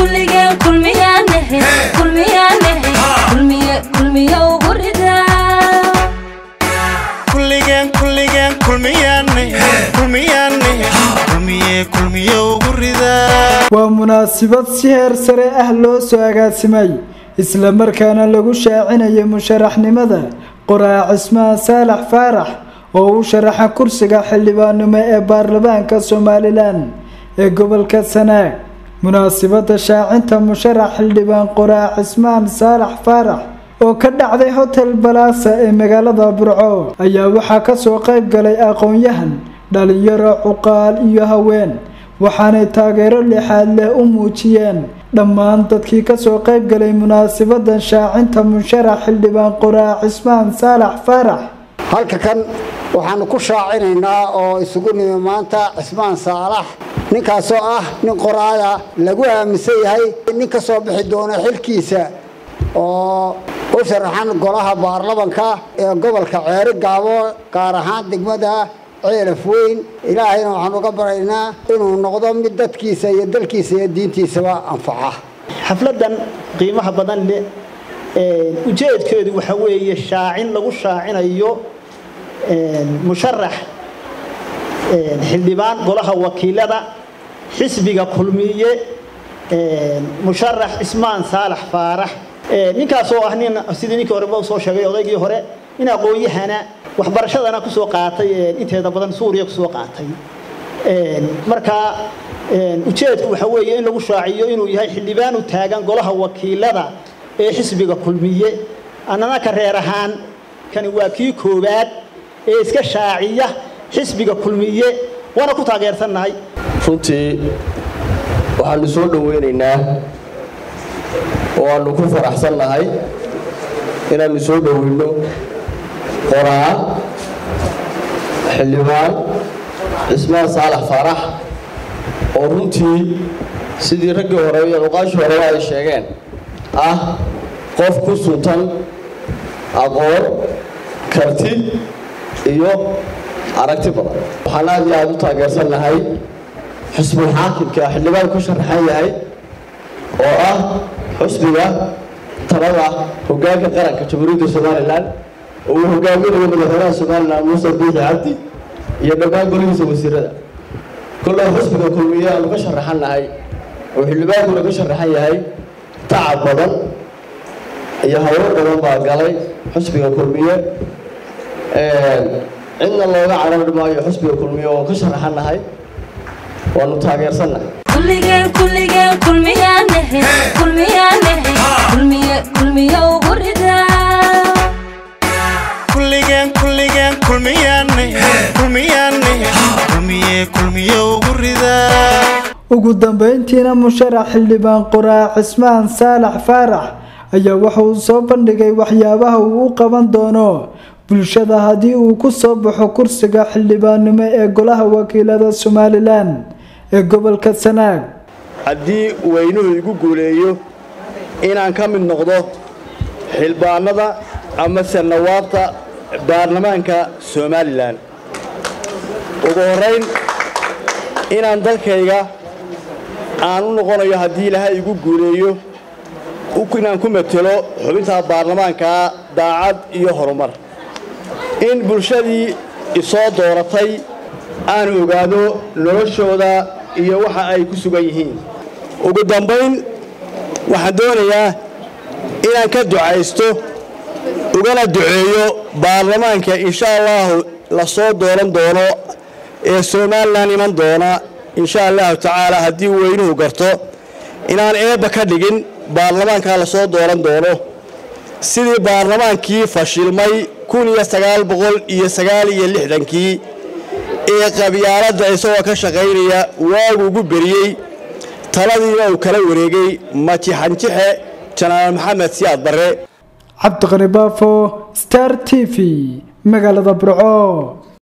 kulligeen kulmiyaanahe kulmiyaanahe kulmiye kulmiye ugu ridaa kulligeen kulligeen kulmiyaane kulmiyaane kulmiye kulmiye ugu ridaa waa munaasabad si heer sare ah loo soo agaasimay isla markaana lagu shaacinayay musharaxnimada qoraa cismaan saalax faarax oo u sharaxa kursiga xildhibaannimo ee baarlamaanka somalilan ee gobolka sanaag munaasabada shaacinta musharax xildhibaan qoraa cismaan saalax faarax oo ka dhacday hotel balaasa ee magaalada burco ayaa waxaa kasoo qayb galay aqoon-yahan dhalinyaro cuqaal iyo haween waxaanay taageero lixaad leh u muujiyeen dhammaan dadkii kasoo qayb galay munaasabadan shaacinta musharax xildhibaan qoraa cismaan saalax faarax halka kan waxaanu ku shaacinaynaa oo isugu nimi maanta cismaan saalax ninkaasoo ah nin qoraaya lagu aaminsan yahay nin ka soo bixi doona xilkiisa oo u sharaxan golaha baarlamanka ee gobolka ceeri gaabo gaar ahaan degmada ceelaf weyn ilaahayna waxaan uga baraynaa inuu noqdo mid dadkiisa iyo dalkiisa iyo diintiisaba anfaca xafladan qiimaha badan leh ujeedkeedu waxa weeye shaacin lagu shaacinayo musharax xildhibaan golaha wakiilada xisbiga kulmiye musharax cismaan saalax faarax ninkaasoo ah nin sidii ninkii horeba usoo sheegay odaygii hore nin aqoon-yahana waxbarashadana kusoo qaatay inteeda badan suuriya kusoo qaatay markaa ujeedku waxa weeye in lagu shaaciyo inuu yahay xildhibaan u taagan golaha wakiilada ee xisbiga kulmiye annana ka reer ahaan kani waa kii koowaad ee iska shaaciya xisbiga kulmiye waana ku taageersannahay runtii waxaanu soo dhoweynaynaa oo aanu ku faraxsannahay inaannu soo dhoweyno qoraa xildhibaan cismaan saalax faarax oo runtii sidii raggii hore iyo cuqaashii horeba ay sheegeen ah qof ku suntan aqoon karti iyo aragti badan waxaan aad iyo aada u taageersannahay xusbul xaakimka xildhibaan ku sharaxan yahay oo ah xusbiga talada hoggaanka qaranka jamhuuriyadda somalilan oo uu hogaaminayo madaxweynaha somalilan muuse biixi cabdi iyo dhammaan golihiisa wasiirada kollaa xusbiga kulmiye aanu ka sharaxan nahay oo xildhibaankuna ka sharaxan yahay tacab badan iyo hawlo badan baa galay xusbiga kulmiye cidna looga carari maayo xusbiga kulmiye oo ka sharaxan nahay waanu taageersannahay kulligeen kulligeen kulmiyaanahe kulmiyaanahe kulmiye kulmiye ugu ridaa kulligeen kulligeen kulmiyaane kulmiyaane kulmiye kulmiye ugu ridaa ugu dambeyntiina musharax xildhibaan qoraa cismaan saalax faarax ayaa waxa uu soo bandhigay waxyaabaha uu u qaban doono bulshada haddii uu ku soo baxo kursiga xildhibaannimo ee golaha wakiilada somalilan ee gobolka sanaag haddii weynuhu igu guuleeyo inaan ka mid noqdo xildhibaanada ama sanawaabta baarlamaanka somalilan ugu horrayn inaan dalkayga aan u noqonayo haddii ilaahay igu guuleeyo inaan ku matelo xubinta baarlamaanka daacad iyo horumar in bulshadii isoo dooratay aan ogaado noloshooda iyo waxa ay ku sugan yihiin ugu dambayn waxaan doonayaa inaan ka ducaysto ugana duceeyo baarlamaanka insha allahu la soo dooran doono ee somalilan iman doona insha allahu tacaala haddii weynuhu garto inaan eebba ka dhigin baarlamaankaa la soo dooran doono sidii baarlamaankii fashilmay kun iyo sagaal boqol iyo sagaal iyo lixdankii ee qabyaaladda isagoo ka shaqaynaya waagu ugu beriyey taladiina uu kala wareegay majixanjixe janaal maxamed siyaad barre cabdiqani baafo star t v magaalada burco